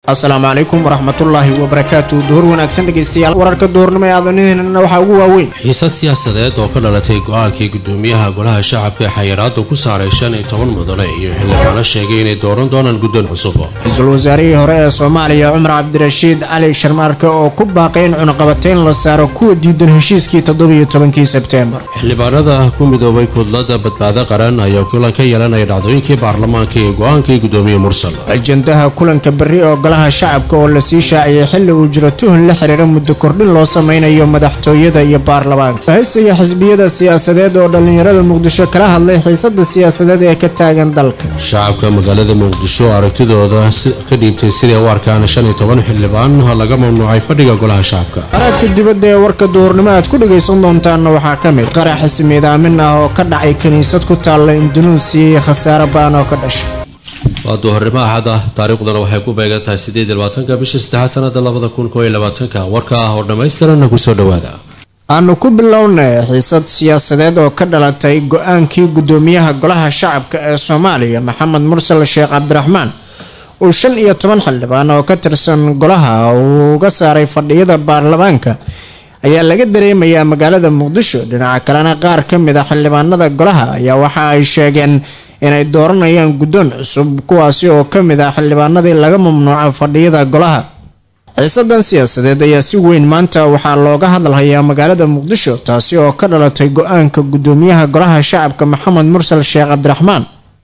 asalaamu calaykum waraxmatullaahi wabarakaatu duhur wanaagsan dhegeystayaal wararka duhurnimo ee aadanihiinna waxaa ugu waaweyn xiisad siyaasadeed oo ka dhalatay go-aankii gudoomiyaha golaha shacabka ee xayiraadu ku saaray shan iyo toban mudane iyo xildhibaano sheegay inay dooran doonaan guddoon cusub ra-iisul wasaarihii hore ee soomaaliya cumar cabdirashiid cali sharmaarke oo ku baaqay in cunaqabateyn la saaro kuwa diidan heshiiskii toddobiyo tobankii sebteembar xildhibaanada ku midoobay kudlada badbaado qaran ayaa kulan ka yeelanaya dhacdooyinkii baarlamaanka iyo go-aankii gudoomiye mursal ajandaha kulanka berri oo golaha shacabka oo la sii shaaciyay xilli uu jiro tuhun la xiriira muddo kordhin loo sameynayo madaxtooyada iyo baarlamaanka haysiga xisbiyada siyaasadeed oo dhallinyarada muqdisho kala hadlay xiisada siyaasadeed ee ka taagan dalka shacabka magaalada muqdisho aragtidooda ka dhiibtay siday u arkaan shan iyo toban xildhibaan laga mamnuucay fadhiga golaha shacabka qaraadka dibadda ee warka duhurnimo aad ku dhagaysan doontaanna waxaa ka mid qarax ismiidaamin ah oo ka dhacay kiniisad ku taalla indunuusiya iyo khasaare baan oo ka dhashay waa duhurnimo axad ah taariikhduna waxay ku beegan tahay siddeed iyo labaatanka bisha saddexaad sanada labada kun koo iyo labaatanka warka ah oo dhammaystiranna kusoo dhowaada aanu ku bilownay xiisad siyaasadeed oo ka dhalatay go-aankii gudoomiyaha golaha shacabka ee soomaaliya maxamed mursal sheekh cabdiraxmaan uu shan iyo toban xildhibaan oo ka tirsan golaha uu uga saaray fadhiyada baarlamaanka ayaa laga dareemayaa magaalada muqdisho dhinaca kalena qaar ka mid a xildhibaanada golaha ayaa waxa ay sheegeen inay dooranayaan guddoon cusub kuwaasi oo ka mid ah xildhibaanadii laga mamnuuca fadhiyada golaha xiisadan siyaasadeed ayaa si weyn maanta waxaa looga hadalhayaa magaalada muqdisho taasi oo ka dhalatay go-aanka gudoomiyaha golaha shacabka maxamed mursal sheekh cabdiraxmaan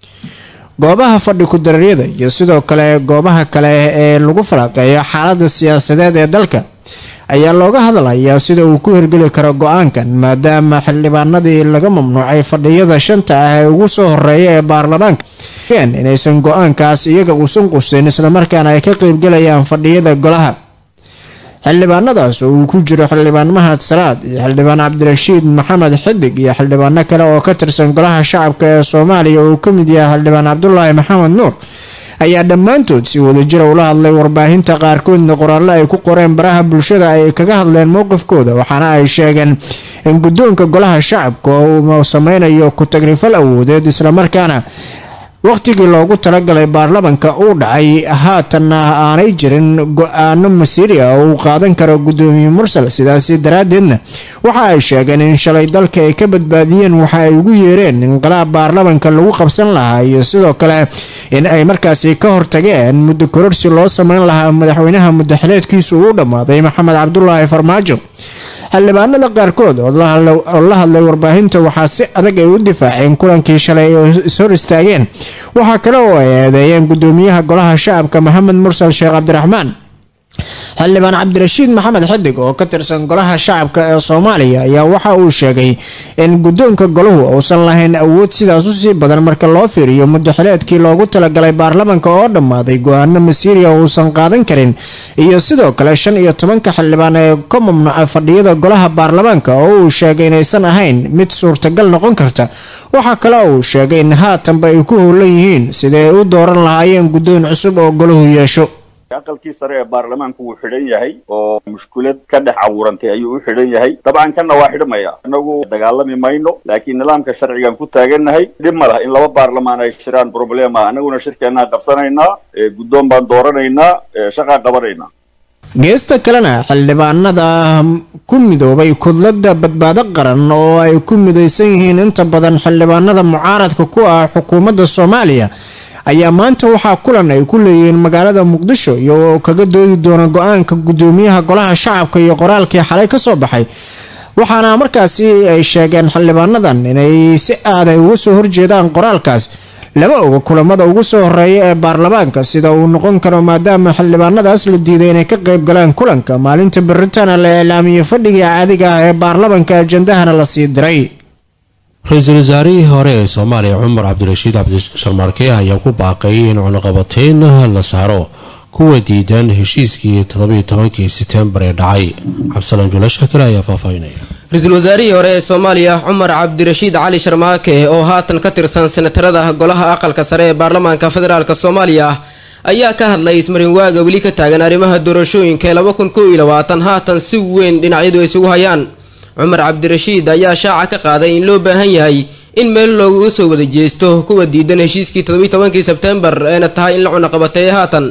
goobaha fadhi ku-dareeryada iyo sidoo kale goobaha kale ee lagu falaqeeyo xaalada siyaasadeed ee dalka ayaa looga hadalhayaa sida uu ku hirgeli karo go-aankan maadaama xildhibaanadii laga mamnuucay fadhiyada shanta ah ee ugu soo horeeya ee baarlamaanka inaysan go-aankaas iyaga uusan qusin islamarkaana ay ka qeybgelayaan fadhiyada golaha xildhibaanadaas oo uu ku jiro xildhibaan mahad salaad iyo xildhibaan cabdirashiid maxamed xidig iyo xildhibaano kale oo ka tirsan golaha shacabka ee soomaaliya oo uu ka mid yahay xildhibaan cabdulaahi maxamed nuur ayaa dhammaantood si wadajira ula hadlay warbaahinta qaarkoodna qoraallo ay ku qoreen baraha bulshada ay kaga hadleen mowqifkooda waxaana ay sheegeen in guddoonka golaha shacabka uu sameynayo ku-tagrifal awoodeed islamarkaana wakhtigii loogu talagalay baarlamanka uu dhacay haatanna aanay jirin go-aano masiiri ah oo uu qaadan karo gudoomiye mursal sidaasi daraaddeedna waxa ay sheegeen in shalay dalka ay ka badbaadiyeen waxa ay ugu yeereen inqilaab baarlamanka lagu qabsan lahaa iyo sidoo kale in ay markaasi ka hortageen muddo kororsi loo sameyn lahaa madaxweynaha muddaxileedkiisu uu dhammaaday maxamed cabdulaahi farmaajo xildhibaanada qaarkood oo la hadlay warbaahinta waxaa si adag ay u difaaceen kulankii shalay oo ishor istaageen waxaa kale oo ay eedeeyeen gudoomiyaha golaha shacabka maxamed mursal sheekh cabdiraxmaan xildhibaan cabdirashiid maxamed xidig oo ka tirsan golaha shacabka ee soomaaliya ayaa waxa uu sheegay in guddoonka golahu uusan lahayn awood sidaas usii badan marka loo fiiriyo muddaxileedkii loogu talagalay baarlamanka oo dhammaaday go-aano masiiriya uusan qaadan karin iyo sidoo kale shan iyo tobanka xildhibaan ee ka mamnuuca fadhiyada golaha baarlamaanka oo uu sheegay inaysan ahayn mid suurtagal noqon karta waxaa kale uu sheegay in haatanba ay ku howlan yihiin siday u dooran lahaayeen guddoon cusub oo golahu yeesho aqalkii sare ee baarlamaanku wuu xidhan yahay oo mushkulad ka dhex abuurantay ayuu u xidhan yahay dabcan kanna waa xidhmaya inagu dagaalami mayno laakiin nidaamka sharcigan ku taagannahay dhib ma lah in laba baarlamaan ay shiraan problema anaguna shirkeennaa qabsanaynaa guddoon baan dooranaynaa shaqaa qabanaynaa geesta kalena xildhibaanada ku midoobay kudlada badbaado qaran oo ay ku midaysan yihiin inta badan xildhibaanada mucaaradka ku ah xukuumadda soomaaliya ayaa maanta waxaa kulan ay ku leeyihiin magaalada muqdisho iyagoo kaga doodi doona go-aanka gudoomiyaha golaha shacabka iyo qoraalkii xalay kasoo baxay waxaana markaasi ay sheegeen xildhibaanadan inay si aad ay uga soo horjeedaan qoraalkaas lama oga kulamada ugu soo horeeya ee baarlamaanka sida uu noqon karo maadaama xildhibaanadaas la diiday inay ka qayb galaan kulanka maalinta beritana la iclaamiyey fadhigii caadiga ah ee baarlamanka ajandahana la sii diray ra-iisul wasaarihii hore ee soomaaliya cumar cabdirashiid cabdisharmaarke ayaa ku baaqay in cunaqabateyn la saaro kuwa diidan heshiiskii toddobiyo tobankii setembar ee dhacay cabdisalaan jula shakir ayaa faahfaahinaya ra-iisul wasaarihii hore ee soomaaliya cumar cabdirashiid cali sharmaake oo haatan ka tirsan senatarada golaha aqalka sare ee baarlamaanka federaalk soomaaliya ayaa ka hadlay ismarinwaaga weli ka taagan arrimaha doorashooyinka ee laba kun kow iyo labaatan haatan si weyn dhinacyadu ay isugu hayaan cumar cabdirashiid ayaa shaaca ka qaaday in loo baahan yahay in meel looga soo wada jeesto kuwa diidan heshiiskii toddobiyi tobankii sebtembar eena tahay in la cunaqabateeya haatan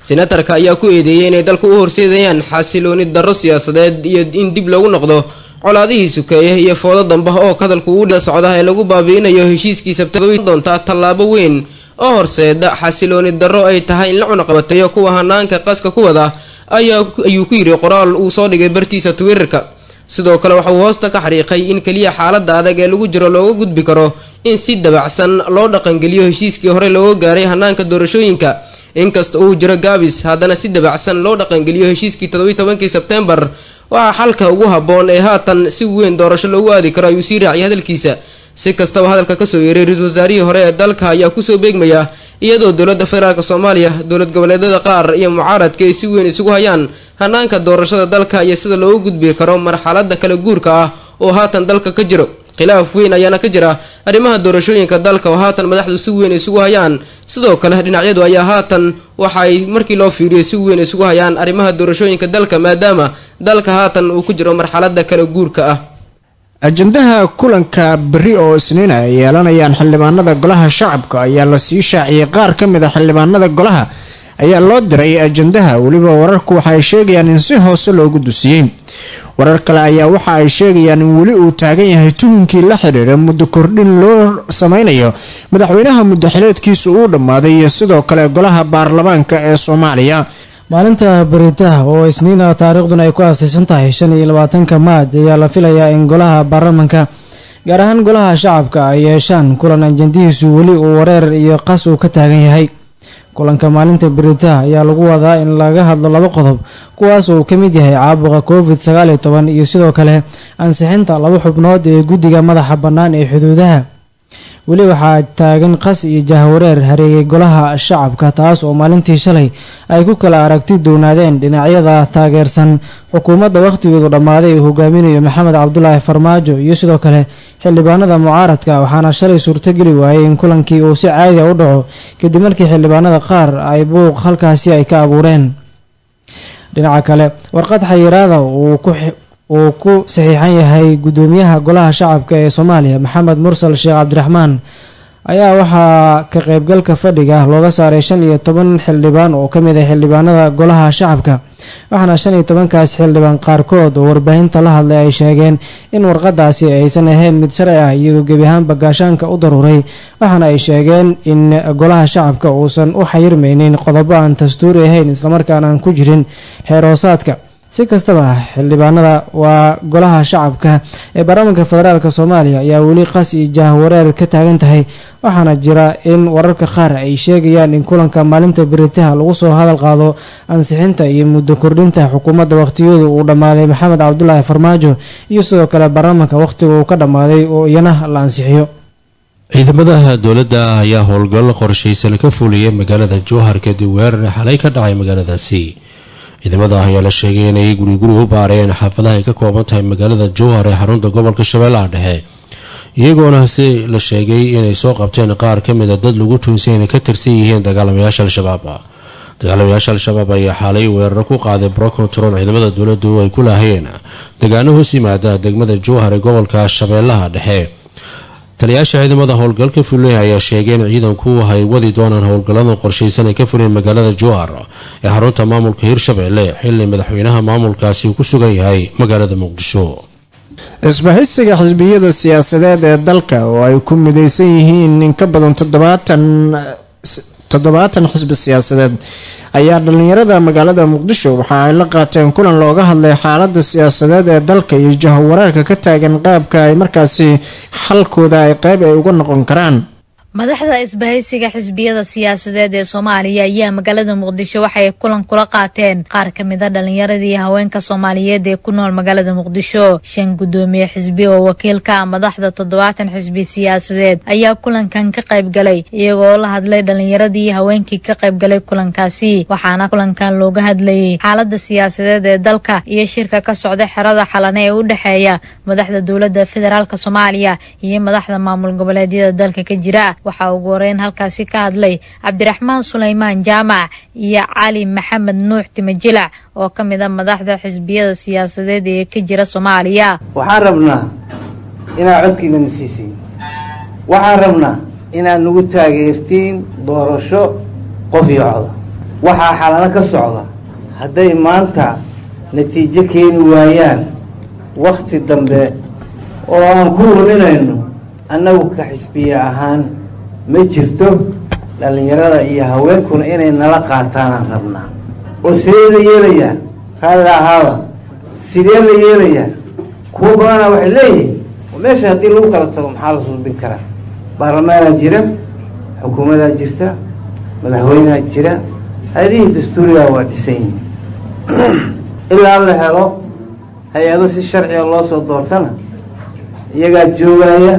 senatarka ayaa ku eedeeyay inay dalka u horseedayaan xasilooni darro siyaasadeed iyo in dib loogu noqdo colaadihii sukeeye iyo foodo damba oo hadalku ugu dha socda ee lagu baabi'inayo heshiiskii sabtay doontaa tallaabo weyn oo horseeda xasilooni darro ay tahay in la cunaqabateeyo kuwa hanaanka qaska ku wada ayuu ku yidhi qoraal uu soo dhigay bartiisa twitterka sidoo kale waxa uu hoosta ka xariiqay in keliya xaalada adag ee lagu jiro looga gudbi karo in si dabacsan loo dhaqangeliyo heshiiskii hore looga gaaray hanaanka doorashooyinka inkasta uu jiro gaabis haddana si dabacsan loo dhaqangeliyo heshiiskii toddobiyi tobankii sebtembar waxaa xalka ugu habboon ee haatan si weyn doorasho loogu aadi karo ayuu sii raaciyay hadalkiisa si kastaba hadalka kasoo yeeray ra-iisul wasaarihii hore ee dalka ayaa kusoo beegmaya iyadoo dowladda federaalk soomaaliya dowlad goboleedyada qaar iyo mucaaradka ay si weyn isugu hayaan hanaanka doorashada dalka iyo sida loogu gudbi karo marxalada kala guurka ah oo haatan dalka ka jiro khilaaf weyn ayaana ka jira arrimaha doorashooyinka dalka oo haatan madaxdu si weyn isugu hayaan sidoo kale dhinacyadu ayaa haatan waxa ay markii loo fiiriyo si weyn isugu hayaan arrimaha doorashooyinka dalka maadaama dalka haatan uu ku jiro marxalada kala guurka ah ajandaha kulanka berri oo isniin ay yeelanayaan xildhibaanada golaha shacabka ayaa lasii shaaciyey qaar ka mid a xildhibaanada golaha ayaa loo diray ajandaha weliba wararku waxa ay sheegayaan in si hoose loogu dusiyey warar kale ayaa waxa ay sheegayaan in weli uu taagan yahay tuhunkii la xidhiira muddo kordhin loo sameynayo madaxweynaha muddaxileedkiisu uu dhammaaday iyo sidoo kale golaha baarlamaanka ee soomaaliya maalinta beritaha oo isniina taariikhduna ay ku aasaysan tahay shan iyo labaatanka maaj ayaa la filayaa in golaha baarlamanka gaar ahaan golaha shacabka ay yeeshaan kulan ajandihiisu weli uu wareer iyo qas uu ka taagan yahay kulanka maalinta beritaha ayaa lagu wadaa in laga hadlo laba qodob kuwaas uu ka mid yahay caabuqa covid sagaal iyo toban iyo sidoo kale ansixinta laba xubnood ee guddiga madaxa bannaan ee xuduudaha weli waxaa taagan qas iyo jahwareer hareeyay golaha shacabka taas oo maalintii shalay ay ku kala aragti doonaadeen dhinacyada taageersan xukuumadda wakhtigoodu dhammaaday uu hogaaminayo maxamed cabdulaahi farmaajo iyo sidoo kale xildhibaanada mucaaradka waxaana shalay suurtogeli waayey in kulankii uu si caadiya u dhaco kadib markii xildhibaanada qaar ay buuq halkaasi ay ka abuureen dhinaca kale warqad xayiraada uu ku uu ku saxiixan yahay guddoomiyaha golaha shacabka ee soomaaliya maxamed mursal sheekh cabdiraxmaan ayaa waxaa ka qeybgalka fadhiga looga saaray shan iyo toban xildhibaan oo kamid ah xildhibaanada golaha shacabka waxaana shan iyo tobankaas xildhibaan qaarkood oo warbaahinta la hadlay ay sheegeen in warqadaasi aysan ahayn mid sharci ah iyagoo gebi ahaanba gaashaanka u daruuray waxaana ay sheegeen in golaha shacabka uusan u xayirmaynin qodobo aan dastuuri ahayn islamarkaana aan ku jirin xeer hoosaadka si kastaba xildhibaanada waa golaha shacabka ee baarlamaanka federaalk soomaaliya ayaa weli qas iyo jahwareer ka taagan tahay waxaana jira in wararka qaar ay sheegayaan in kulanka maalinta beritaha lagu soo hadal qaado ansixinta iyo muddo kordhinta xukuumadda wakhtiyadu uu dhammaaday maxamed cabdulaahi farmaajo iyo sidoo kale baarlamaanka wakhtiga uu ka dhammaaday oo iyana la ansixiyo ciidamadaha dowladda ayaa howlgal qorshaysan ka fuliyay magaalada jowhar kadib weerar xalay ka dhacay magaaladaasi ciidamada ayaa la sheegay inay guri guri u baareen xaafadaha ay ka kooban tahay magaalada jowhar ee xarunta gobolka shabeellaha dhexe iyagoona si la sheegay inay soo qabteen qaar ka mida dad lagu tuunsay inay ka tirsan yihiin dagaalamayaasha al-shabaab dagaalamayaasha al-shabaab ayaa xaalay weeraro ku qaaday brocontron ciidamada dowladdu ay ku laahayeen degaano hoos yimaada degmada jowhar ee gobolka shabeellaha dhexe taliyaasha ciidamada howlgalka fuley ayaa sheegay in ciidanku ay wadi doonaan howlgallada qorshaysan ay ka fuleen magaalada jowhar ee xarunta maamulka hirshabeelle xili madaxweynaha maamulkaasi uu ku sugan yahay magaalada muqdisho isbahaysiga xisbiyada siyaasadeed ee dalka oo ay ku mideysan yihiin in ka badan toddobaatan toddobaatan xisbi siyaasadeed ayaa dhalinyarada magaalada muqdisho waxa ay la qaateen kulan looga hadlay xaalada siyaasadeed ee dalka iyo jahawareerka ka taagan qaabka ay markaasi xalkooda ay qeyb ay uga noqon karaan madaxda isbahaysiga xisbiyada siyaasadeed ee soomaaliya ayaa magaalada muqdisho waxay kulan kula qaateen qaar ka mid a dhalinyaradii haweenka soomaaliyeed ee ku nool magaalada muqdisho shan guddoomiye xisbi oo wakiilka ah madaxda toddobaatan xisbi siyaasadeed ayaa kulankan ka qayb galay iyagoo la hadlay dhalinyaradii haweenkii ka qayb galay kulankaasi waxaana kulankan looga hadlayay xaalada siyaasadeed ee dalka iyo shirka ka socda xerada xalane ee u dhexeeya madaxda dowladda federaalk soomaaliya iyo madaxda maamul goboleedyada dalka ka jira waxaa ugu horeyn halkaasi ka hadlay cabdiraxmaan sulaymaan jaamac iyo cali maxamed nuux timajilac oo ka mid a madaxda xisbiyada siyaasadeed ee ka jira soomaaliya waxaan rabnaa inaad codkiinana siisiin waxaan rabnaa inaad nagu taageertiin doorasho qof iyo coda waxaa xalano ka socda hadday maanta natiijo keeni waayaan wakti dambe oo aan ku luminayno annagu ka xisbiye ahaan ma jirto dhallinyarada iyo haweenkuna inay nala qaataanaan rabnaa oo sidee la yeelayaa raalli ahaada sidee la yeelayaa kuwa badana waxay leeyihiin meesha haddii lagu kala tago maxaa la sulbin karaa baarlamaanaa jira xukuumadaa jirta madaxweyneha jira hay-adihii dastuurigaa waa dhisan yihin ilaa la helo hay-ado si sharciga loo soo doortana iyagaa joogaya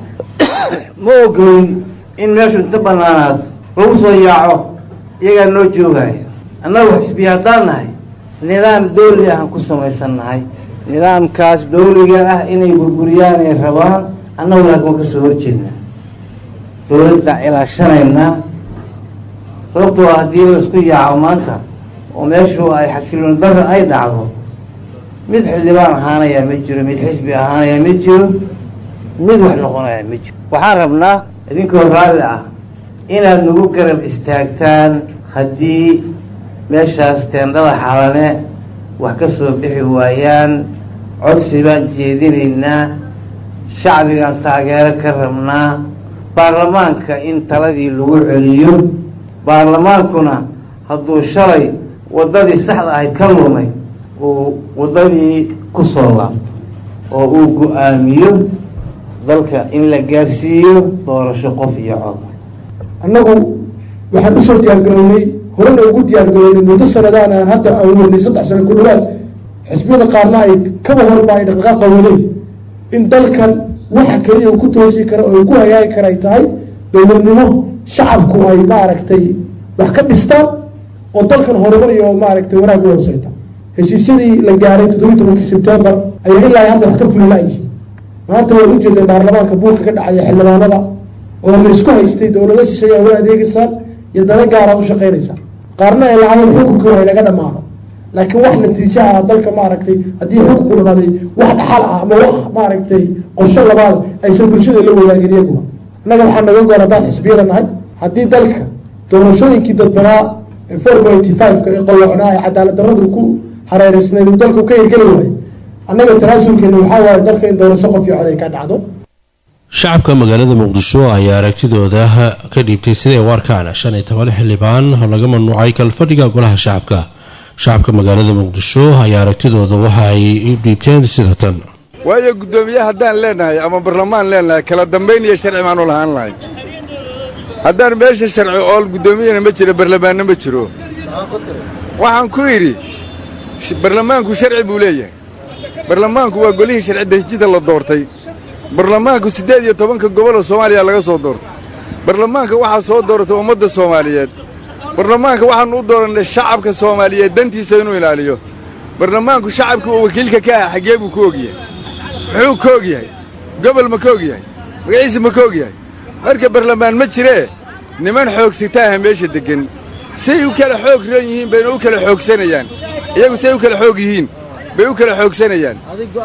ma ogolin in meeshu inta banaanaado lagu soo yaaco iyagaa noo joogaya annagu xisbiya haddaan nahay nidaam dawli ahaan ku samaysan nahay nidaamkaas dawliga ah inay burburiyaan ay rabaan annagu laakiin waa kasoo horjeednaa dawladdaa ilaashanaynaa sababtoo haddii laisku yaaco maanta oo meeshu ay xasiloon darra ay dhacdo mid xildhibaan ahaanayaa ma jiro mid xisbi ahaanayaa ma jiro mid wax noqonayaa ma jiro waxaan rabnaa idinkoo raalli ah inaad nagu garab istaagtaan haddii meeshaas teendhada xalane wax ka soo bixi waayaan codsi baan jeedinaynaa shacbigaan taageero ka rabnaa baarlamaanka in taladii lagu celiyo baarlamaankuna hadduu shalay waddadii saxda ahayd ka lumay uu waddadii ku soo laabto oo uu go-aamiyo dalka in la gaarsiiyo doorasho qof iyo cod annagu waxaan usoo diyaargarownay horena ugu diyaargarownay muddo sanadaan aan hadda aan wadnay saddex sano ku dhawaad xisbiyada qaarna ay kaba horba ay dhaqdhaqaaqa wadeen in dalkan waxa keliya uu ku toosi kara oo ku hagaagi kara ay tahay dowladnimo shacabku ay maaragtay wax ka dhistaan oo dalkan horumar iyo maaragtay wanaag u hooseyta heshiisyadii la gaaray toddobiyi tobankii sebtembar ayaa ilaa hadda wax ka fuli la-yihin maanta waan ujeeday baarlamaanka buulka ka dhacaya xildhibaanada oo la isku haystay dowlado shisheeya u adeegeysaan iyo dana gaaraad u shaqeynaysaan qaarna ay lahaayeen xukunka ay naga dhamaado laakiin wax natiijo ah dalka maaragtay haddii xukunku dhamaaday wax dhaxal ah ama wax maaragtay qorsho labaad aysan bulshada la wadaagin iyaguba innaga waxaa naga goor haddaan xisbiyada nahay haddii dalka doorashooyinkii dadbanaa four pointy five-ka ee qalloocnaa ee cadaalad darradu ku hareereysneed uu dalku ka hirgeli waayo annaga tanaasulkeena waxaa waaye dalka in doorasho qof iyo cod ay ka dhacdo shacabka magaalada muqdisho ayaa aragtidooda ka dhiibtay siday u arkaan shan iyo toban xildhibaan oo laga mamnuucay kalfadhiga golaha shacabka shacabka magaalada muqdisho ayaa aragtidooda waxa ay u dhiibteen sida tan waayo guddoomiye haddaan leenahay ama barlamaan leenahay kala dambayn iyo sharci baanu lahaan lahay haddaan meesha sharci ool guddoomiyana ma jiro barlamaanna ma jiro waxaan ku idhi barlamaanku sharci buu leeyahay barlamaanku waa golihii sharci dejinta la doortay barlamaanku siddeed iyo tobanka goboloo soomaaliya laga soo doortay barlamaanka waxaa soo dooratay ummadda soomaaliyeed barlamaanka waxaannu u doorannay shacabka soomaaliyeed dantiisa inuu ilaaliyo barlamaanku shacabkii uu wakiilka ka ah xaggee buu ku ogyahay muxuu ka og yahay gobol ma ka og yahay magaciisa ma ka og yahay marka barlamaan ma jiree niman xoogsitaaha meesha deggan say u kala xoog roon yihiin bayna u kala xoogsanayaan iyagu say u kala xoog yihiin bay u kala xoogsanayaan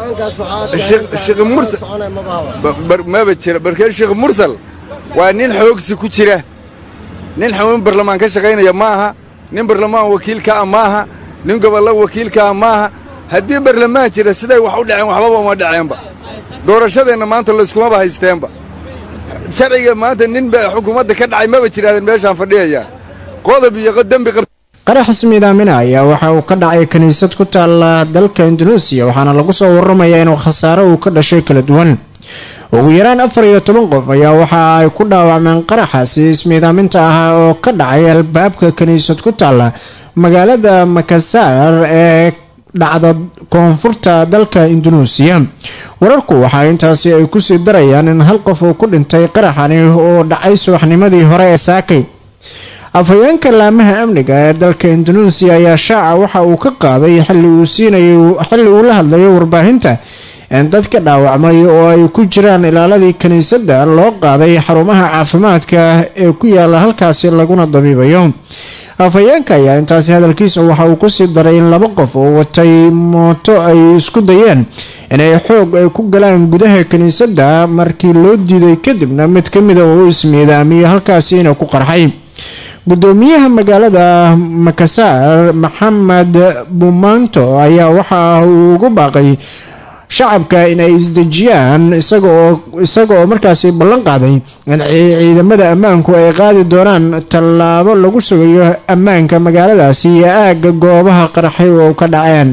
maba jira markee sheekh mursal waa nin xoogsi ku jira nin xamuun barlamaan ka shaqaynaya ma aha nin barlamaan wakiilka ah ma aha nin gobollo wakiilka ah ma aha haddii barlamaan jira siday wax u dhaceen waxbaba uma dhaceenba doorashadeenna maanta layskumaba haysteenba sharciga maanta nin ba xukuumadda ka dhacay maba jiraadeen meeshaan fadhiyayaa qodob iyo dembi qab qarax miidaamina ayaa waxa uu ka dhacay kiniisad ku taala dalka induneesiya waxaana lagu soo waramayaa inuu khasaare uu ka dhashay kala duwan ugu yaraan afar iyo toban qof ayaa waxa ay ku dhaawacmeen qaraxaasi ismiidaaminta ahaa oo ka dhacay albaabka kiniisad ku taala magaalada makasaar ee dhacda koonfurta dalka induneesiya wararku waxaa intaasi ay kusii darayaan in hal qof uu ku dhintay qaraxani oo dhacay subaxnimadii hore ee saakay afhayeenka laamaha amniga ee dalka induneesiya ayaa shaaca waxa uu ka qaaday xilli uu siinayay xilli uu la hadlayo warbaahinta in dadka dhaawacmay oo ay ku jiraan ilaaladii kiniisadda loo qaaday xarumaha caafimaadka ee ku yaala halkaasi laguna dabiibayo afhayeenka ayaa intaasi hadalkiisa waxa uu kusii daray in laba qof oo watay mooto ay isku dayeen inay xoog ay ku galaan gudaha kiniisadda markii loo diiday kadibna mid ka mida uu ismiidaamiyey halkaasiina ku qarxay gudoomiyaha magaalada makasaar maxamed bumanto ayaa waxa uu ugu baaqay shacabka inay isdejiyaan isaga oo markaasi ballan qaaday in ciidamada ammaanku ay qaadi doonaan tallaabo lagu sugayo ammaanka magaaladaasi iyo aagga goobaha qaraxay oo ka dhaceen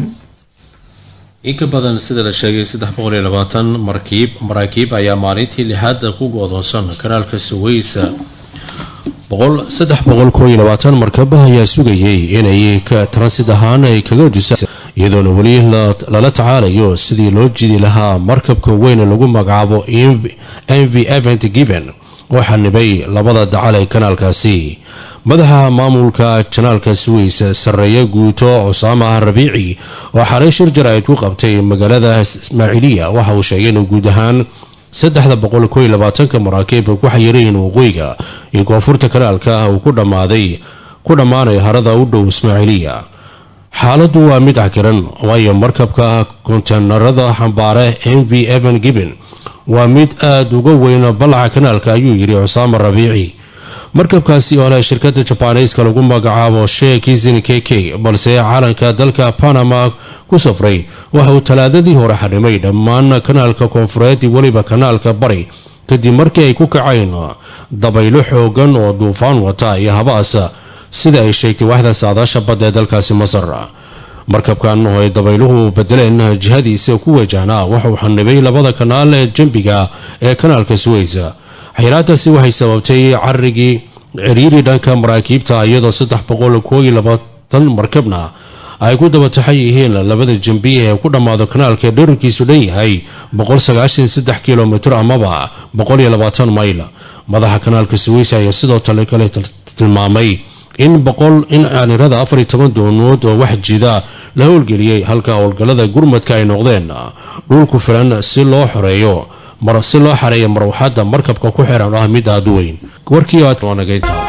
in ka badan sida la sheegay saddex boqol iyo labaatan markiib maraakiib ayaa maalintii lixaad ku go-doonsan kanaalka suweysa saddex boqol koo iyo labaatan markab ayaa sugayay inay transid ahaan ay kaga dusaan iyadoona weli lala tacaalayo sidii loo jidi lahaa markabka weyn lagu magacaabo m v event given oo xanibay labada dacal ee kanaalkaasi madaxa maamulka janaalka suweys sarreeye guuto cusaama rabiici oo xalay shir jaraa'id ku qabtay magaalada ismaaciiliya waxa uu sheegay inuu guud ahaan saddexda boqol koo iyo labaatanka maraakiibka ku xayirayin waqooyiga iyo koonfurta kanaalka uu ku dhammaaday ku dhammaanayo harada u dhow ismaaciiliya xaaladdu waa mid cakiran waayo markabka konteynarada xambaare m v evan gibbon waa mid aada uga weyn ballaca kanaalka ayuu yidhi cusaama rabiici markabkaasi oo leh shirkada jabaaniiska lagu magacaabo shee kizin k k balse caalanka dalka panama ku safray waxa uu talaadadii hore xarimay dhammaan kanaalka koonfureed iyo weliba kanaalka bari kadib markii ay ku kaceen dabaylo xoogan oo duufaan wata iyo habaas sida ay sheegtay waaxda saadaasha badda ee dalkaasi masar markabkan oo ay dabayluhu bedeleen jihadiisa ku wajahnaa waxauu xanibay labada kanaal ee jambiga ee kanaalka suweys xayiraadaasi waxay sababtay carigii ciriiri dhanka maraakiibta iyadoo saddex boqol koo iyo labaatan markabna ay ku daba taxan yihiin labada jambi ee ku dhammaado kanaalka dherarkiisu dhan yahay boqol sagaashan saddex kilomitr amaba boqol iyo labaatan mayl madaxa kanaalka suweys ayaa sidoo tale kale tilmaamay in boqol in aanirada afar iyo toban doonood oo wax jida la howlgeliyey halka howlgallada gurmadka ay noqdeen dhulku filan si loo xoreeyo si loo xareeyo marwaxadda markabka ku xiran ah mid aada u weyn warkii